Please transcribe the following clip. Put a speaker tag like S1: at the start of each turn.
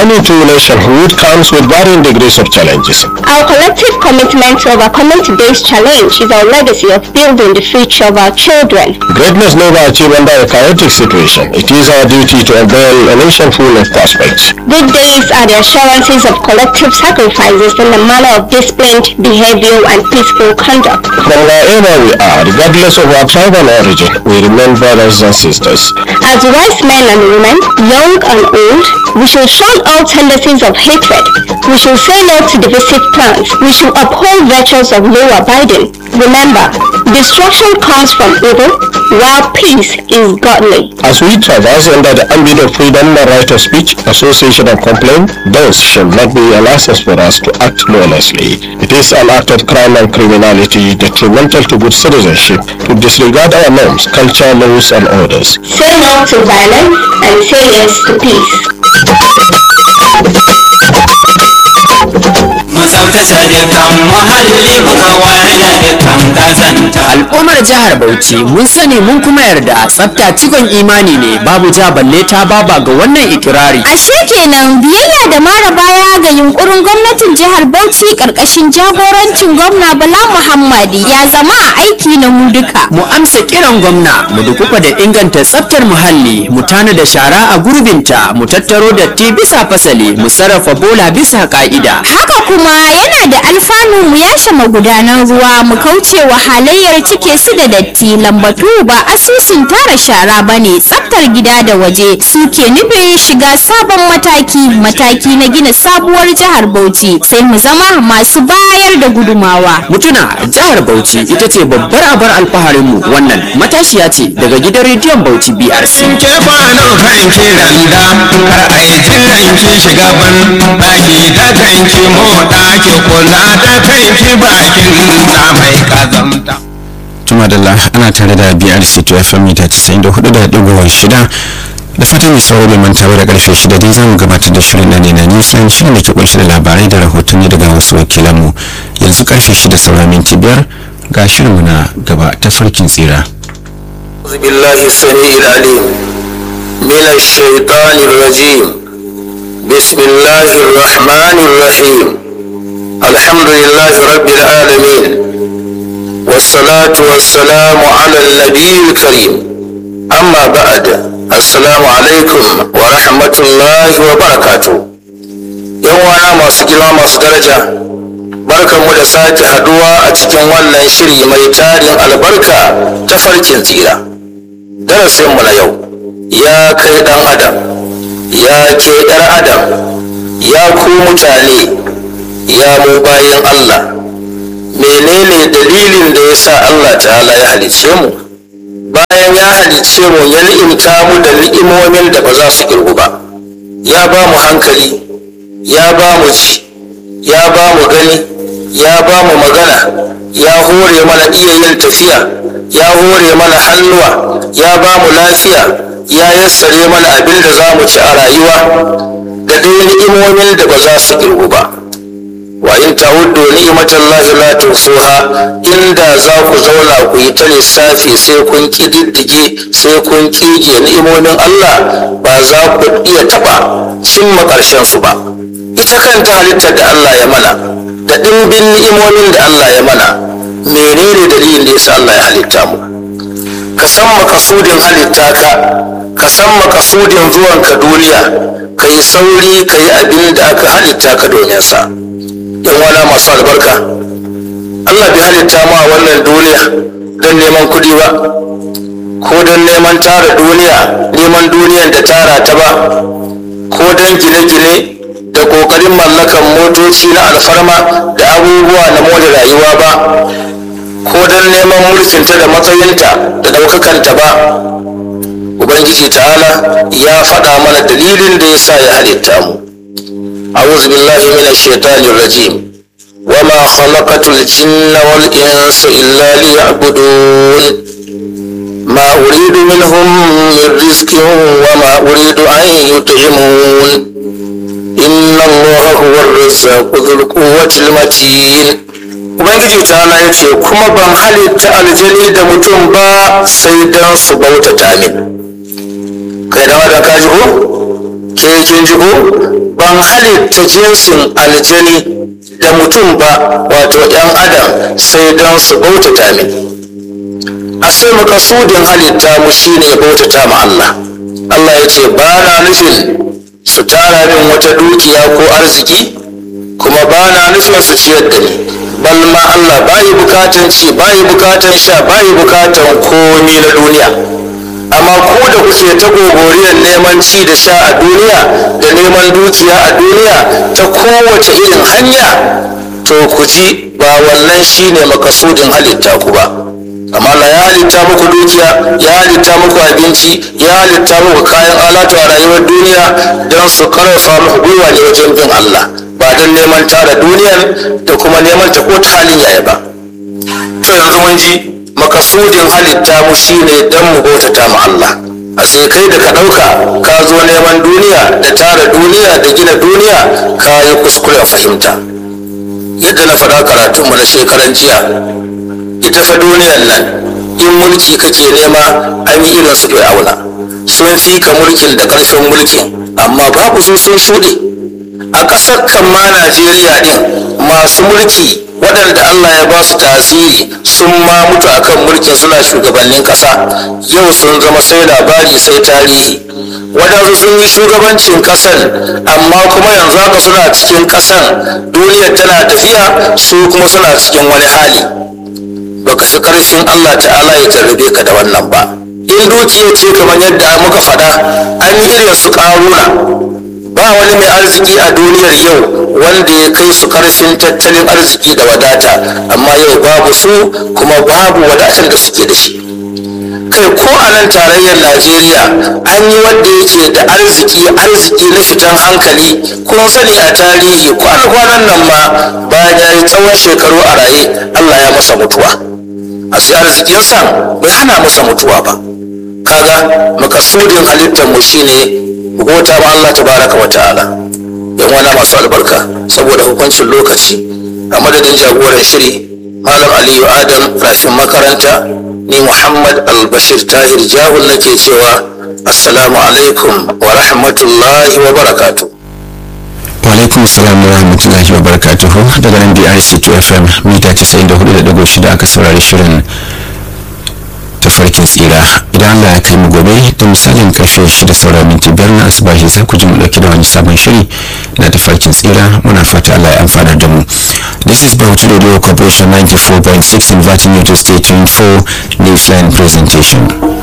S1: journey to nationhood comes with varying degrees of challenges.
S2: Our collective commitment to overcoming today's challenge is our legacy of building the future of our children.
S1: Greatness never achieved under a chaotic situation. It is our duty to unveil a nation full of prospects.
S2: Good days are the assurances of collective sacrifices in the manner of disciplined behavior and peaceful conduct.
S1: From wherever we are, regardless of our tribal origin, we remain brothers and sisters.
S2: As wise men and women, young and old, we should shun all tendencies of hatred. We should say no to divisive plans. We should uphold virtues of law abiding. Remember, destruction comes from evil, while peace is godly.
S1: As we traverse under the ambit of freedom and right of speech, association and complaint, those shall not be a license for us to act lawlessly. It is an act of crime and criminality detrimental to good citizenship to disregard our norms, culture, laws, and orders.
S2: Say no to violence and say yes to peace.
S3: mu tsaftace dukkan muhalli mu kawar da dukkan kazanta
S4: al'ummar jihar bauchi mun sani mun kuma yarda tsafta cikon imani ne babu ja balle ta baba ga wannan ikirari
S5: Ashe kenan biyayya da mara baya ga yunkurin gwamnatin jihar Bauchi karkashin jagorancin gwamna Bala Muhammadi ya zama aiki na mu duka.
S4: mu amsa kiran gwamna mu dukufa da inganta tsaftar muhalli mu tana da shara a gurbinta mu tattaro datti bisa fasali mu sarrafa bola bisa ka'ida
S5: Haka kuma yana da alfanu mu yashe magudanan ruwa mu kauce wa halayyar cike su da datti lambatu ba asusun tara shara bane tsaftar gida da waje suke nufin shiga sabon mataki mataki na gina sabuwar jihar Bauchi sai mu zama masu bayar da gudumawa.
S4: mutuna jihar bauchi ita ce babbar abar alfaharinmu wannan matashiya ce daga gidan rediyon bauchi brc
S3: ke kwanon kanki randa kar a yi jiran ki shiga ban ɗaki da kanki moɗa ki kula da kanki bakin na mai kazamta
S6: Tumadalla ana tare da BRC to FM mita 94.6 da fatan mai sauraro bai manta ba da karfe 6 dai zamu gabatar da shirin na ne na nisan shirin da ke kunshe da labarai da rahotanni daga wasu wakilanmu yanzu karfe 6 saura minti biyar ga shirinmu na gaba ta farkin tsira.
S7: أعوذ بالله السميع العليم من الشيطان الرجيم بسم الله الرحمن الرحيم الحمد لله رب العالمين والصلاة والسلام على النبي الكريم أما بعد السلام عليكم ورحمة الله وبركاته يوانا ما سجلا ما درجة barkanmu da sake haduwa a cikin wannan shiri mai tarin albarka ta farkin tsira darasinmu na yau ya kai dan adam ya ke yar adam ya ku mutane ya mu bayan allah menene dalilin da ya sa allah ta'ala ya halicce mu bayan ya halicce mu ya ni'imta mu da ni'imomin da ba za su kirgu ba ya ba mu hankali ya ba mu ji ya ba mu gani ya ba mu magana ya hore mana iya yin tafiya ya hore mana hannuwa ya ba mu lafiya ya yassare mana abin da za mu ci a rayuwa da dai ni'imomin da ba za su kirgu ba wa in ta'uddu ni'matallahi la tuhsuha inda za ku zauna ku yi ta lissafi sai kun kididdige sai kun kige ni'imomin Allah ba za ku iya taba cimma ƙarshen su ba ita kanta halittar da Allah ya mana da ɗimbin ni'imomin da Allah ya mana menene dalilin da yasa Allah ya halitta mu ka san makasudin halitta ka ka san makasudin zuwan ka duniya ka yi sauri ka yi abin da aka halitta ka domin sa yan wana masu albarka Allah bai halitta mu a wannan duniya don neman kuɗi ba ko don neman tara duniya neman duniyan da tara ta ba ko don gine-gine da ƙoƙarin mallakan motoci na alfarma da abubuwa na more rayuwa ba ko don neman mulkinta da matsayinta da ɗaukakanta ba ubangiji ta'ala ya faɗa mana dalilin da ya sa ya halitta mu a'udhu billahi minash shaitanir rajim wama khalaqatul jinna wal insa illa liya'budun ما أريد منهم من رزق وما أريد أن يطعمون إن الله هو الرزاق ذو القوة المتين Ubangiji ta ya ce kuma ban halitta aljani da mutum ba sai don su bautata min. Kai da wadda kaji ko? Ke kin ji ko ban halitta jinsin aljani da mutum ba wato ‘yan adam sai don su bautata min a sai makasudin halitta mu shine bautata ma Allah Allah ya ce ba na nufin su tara min wata dukiya ko arziki kuma ba na nufin su ciyar da ni bal ma Allah bayi bukatan ci bayi bukatan sha bayi bukatan komi na duniya amma ku da kuke ta gogoriyar neman ci da sha a duniya da neman dukiya a duniya ta kowace irin hanya to ku ji ba wannan shine makasudin halitta ku ba amma Allah ya halitta muku dukiya ya halitta muku abinci ya halitta muku kayan alatu a rayuwar duniya don su karfafa muku gwiwa ne wajen bin Allah ba don neman tara duniyar da kuma neman ta ko ta halin yaya ba to yanzu mun ji makasudin halitta mu shine don mu bautata ma Allah a sai kai da ka ɗauka ka zo neman duniya da tara duniya da gina duniya ka yi kuskuren fahimta yadda na faɗa karatunmu na shekaran jiya ita fa duniyar nan in mulki kake nema an yi irin su fir'auna sun fi ka mulkin da ƙarfin mulkin amma babu su sun shuɗe a ƙasar kan ma najeriya ɗin masu mulki waɗanda allah ya ba su tasiri sun ma mutu akan mulkin suna shugabannin ƙasa yau sun zama sai labari sai tarihi waɗansu sun yi shugabancin ƙasan amma kuma yanzu haka suna cikin ƙasan duniyar tana tafiya su kuma suna cikin wani hali baka fi karfin Allah ta'ala ya jarrabe ka da wannan ba in dukiya ce kamar yadda muka faɗa an yi irin su ƙaruna ba wani mai arziki a duniyar yau wanda ya kai su karfin tattalin arziki da wadata amma yau babu su kuma babu wadatar da suke da shi kai ko a nan tarayyar najeriya an yi wanda yake da arziki arziki na fitan hankali kun sani a tarihi kwana-kwanan nan ma bayan ya yi tsawon shekaru a raye allah ya masa mutuwa a sai arzikinsa bai hana masa mutuwa ba kaga makasudin halittar mu shine gota ma allah tabaraka wa ta'ala yan wana masu albarka saboda hukuncin lokaci a madadin jagoran shiri malam aliyu adam rafin makaranta ni muhammad albashir tahir jahul nake cewa assalamu alaikum wa rahmatullahi wa barakatu
S6: alaikum salam wa rahmatullahi wa barakatuhu daga nan brc 2 fm mita 94.6 aka saurari shirin tafarkin tsira idan allah ya kai mu gobe da misalin karfe 6 saura minti biyar na asubahi za ku ji mu dauki da wani sabon shiri na tafarkin tsira muna fata allah ya amfanar da mu this is bauchi radio corporation 94.6 inviting you to stay tuned for newsline presentation